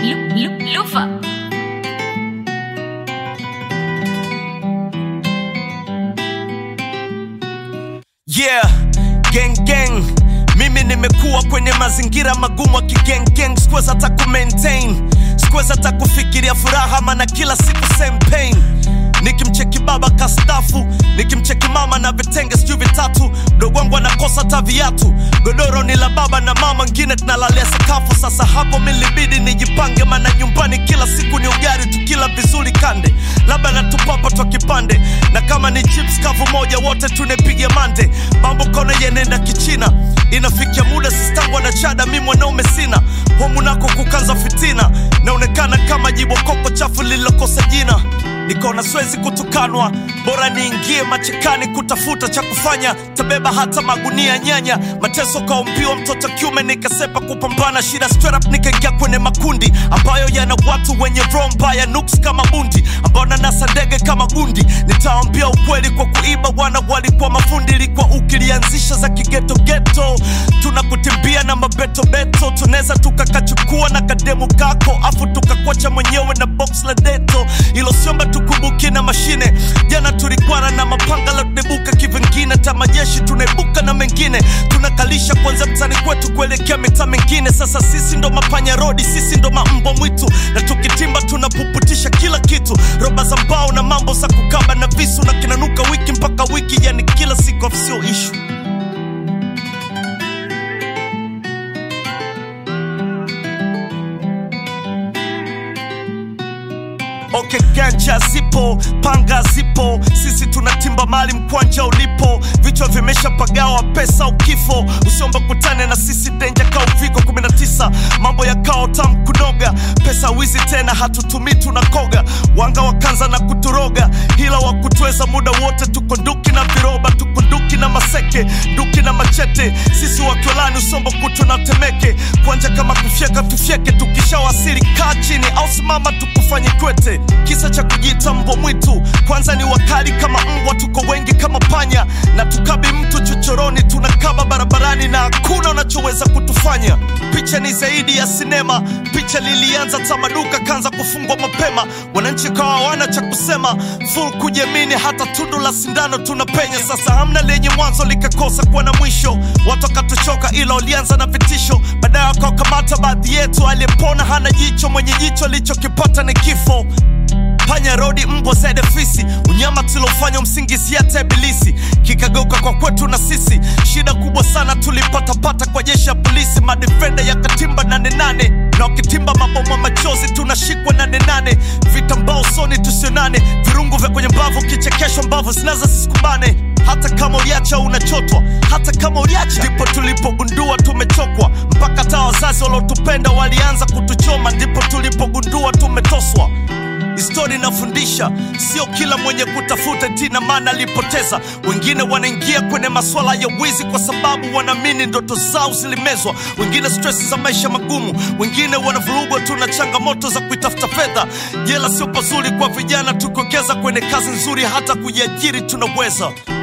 Lu- Lu- Lufa. Yeah, gang gang. Mimi nimekuwa kwenye mazingira magumu kigeng gang, sikuweza hata ku maintain, sikuweza hata kufikiria furaha, maana kila siku same pain. Nikimcheki baba kastafu, nikimcheki mama na vitenge sijui vitatu, mdogo wangu anakosa hata viatu, godoro ni la baba na mama, ngine tunalalia sakafu. Sasa hapo milibidi nijipange, maana nyumbani kila siku ni ugali, tukila vizuri kande, labda natupapa twa kipande, na kama ni chips kavu moja, wote tunepiga mande. Mambo kona yenenda kichina, inafikia muda sistangwa na chada, mi mwanaume sina homu nako kukaza fitina, naonekana kama jibokoko chafu lililokosa jina nikaona siwezi kutukanwa, bora niingie machekani kutafuta cha kufanya, tabeba hata magunia nyanya, mateso kaumbiwa mtoto kiume, nikasepa kupambana shida straight up, nikaingia kwenye makundi ambayo yana watu wenye roho mbaya, nuks kama bundi, ambao nanasa ndege kama gundi. Nitaambia ukweli kwa kuiba, wana walikuwa mafundi, ilikuwa ukilianzisha za kigeto geto, tunakutimbia na mabetobeto, tunaweza tukakachukua na kademu kako, afu tukakwacha mwenyewe na box la deto, ilo siomba tukumbuke na mashine. Jana tulikwana na mapanga la tunebuka kivingine, tamajeshi tunaibuka na mengine, tunakalisha kwanza mtani kwetu kuelekea mitaa mengine. Sasa sisi ndo mapanya rodi, sisi ndo mambo mwitu, na tukitimba tunapuputisha kila kitu, roba za mbao na mambo za kukaba na visu, na kinanuka wiki mpaka wiki, yani kila siku sio ishu. Okay, ganja zipo, panga zipo, sisi tunatimba mali mkwanja ulipo, vichwa vimeshapagawa pesa ukifo, usiomba kutane na sisi denja ka uviko 19 mambo ya kao tam kunoga, pesa wizi tena hatutumii tunakoga, wanga wakanza na kuturoga, hila wa kutweza muda wote, tuko nduki na viroba, tuko nduki na maseke, nduki na machete, sisi wakiolani usombo kutu na temeke, kwanja kama kufyeka tufyeke, tukishawasili kaa chini au simama tukufanye kwete, kisa cha kujiita mbwa mwitu, kwanza ni wakali kama mbwa, tuko wengi kama panya, na tukabi mtu chochoroni, tunakaba barabarani na hakuna unachoweza kutufanya. Picha ni zaidi ya sinema, picha lilianza tamaduka kanza kufungwa mapema, wananchi kawa hawana cha kusema, full kujiamini, hata tundu la sindano tunapenya. Sasa hamna lenye mwanzo likakosa kuwa na mwisho, watu wakatuchoka, ila walianza na vitisho, baadaye wakawakamata baadhi yetu, aliyepona hana jicho, mwenye jicho alichokipata ni kifo panya rodi mbwa zaidi fisi unyama tulofanya msingizi hata ibilisi kikageuka kwa kwetu na sisi shida kubwa sana tulipatapata kwa jeshi ya polisi madefenda ya katimba nane nane na wakitimba maboma machozi tunashikwa nane nane vitambao soni tusionane virungu vya kwenye mbavu kichekesho mbavu zinaza sisikubane hata kama uliacha unachotwa hata kama uliacha ndipo tulipogundua tumechokwa mpaka hata wazazi waliotupenda walianza kutuchoma ndipo tulipogundua tumetoswa Histori inafundisha sio kila mwenye kutafuta tina maana alipoteza. Wengine wanaingia kwenye masuala ya wizi kwa sababu wanaamini ndoto zao zilimezwa, wengine stress za maisha magumu, wengine wanavurugwa tu na changamoto za kuitafuta fedha. Jela sio pazuri kwa vijana, tukiwekeza kwenye kazi nzuri, hata kujiajiri tunaweza.